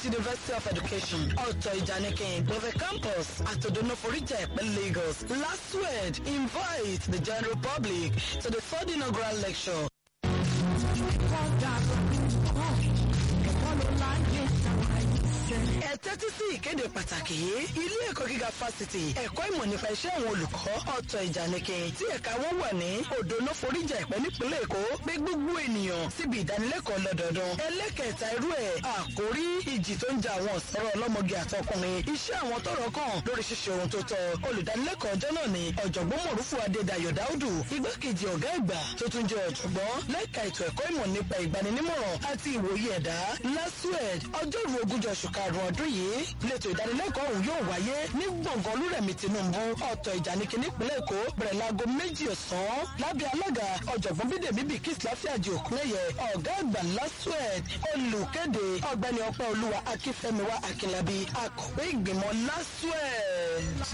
University of Education ọ̀tọ̀ ìjànikin with a campus at Odonoforija Ẹ̀pẹ́ Lagos LASUED invite the general public to the third inaugural lecture. ẹ tẹ́tí sí ìkéde pàtàkì yìí ilé ẹ̀kọ́ gíga fásitì ẹ̀kọ́ ìmọ̀ nípa iṣẹ́ àwọn olùkọ́ ọ̀tọ̀ ìjànikin tí ẹ̀ka wọn wà ní Odono Foríjà Ẹ̀pẹ́ nípínlẹ̀ Èkó pé gbogbo ènìyàn síbi ìdánilẹ́kọ̀ọ́ lọ́dọọdún ẹlẹ́kẹ̀ẹ́ta irú ẹ̀ àkórí ìjì tó ń ja àwọn ọ̀sọ́rọ̀ ọlọ́mọge àtọkùnrin iṣẹ́ àwọn tọ́rọ̀ kàn lórí ṣíṣe ohun tó tọ́ olùdánilẹ́kọ̀ọ́ ọjọ́ náà ni ọ̀jọ̀gbọ́n Mọ̀rúfù Adédayọ̀ Dáúdù igbákejì ọ̀gá ìgbà tó tún jẹ́ ọ̀jọ̀gbọ́n lẹ́ka ètò ẹ̀kọ́ ìmọ̀ nípa ìgbaninímọ̀ràn àti ìwòye ẹ̀dá LASUED ọjọ́rú ogúnjọ́ oṣù karùn-ún ọdún yìí lẹ́tọ̀ ìdánilẹ́kọ̀ọ́ ọ̀hún yóò wáyé ní gbọ̀ngàn olúrẹ̀mí Tinubu ọ̀tọ̀ ìjànikin nípínlẹ̀ Èkó bẹ̀rẹ̀ láago méjì ọ̀sán lábẹ́ alága ọ̀jọ̀gbọ́n Bídèmí Bìkís Láfíàjì Òkúnlẹ̀yẹ ọ̀gá àgbà LASUED olùkéde ọ̀gbẹ́ni Ọpẹ́ Olúwa Akínfẹ́miwá Akínlábí akọ̀wé ìgbìmọ̀ LASUED.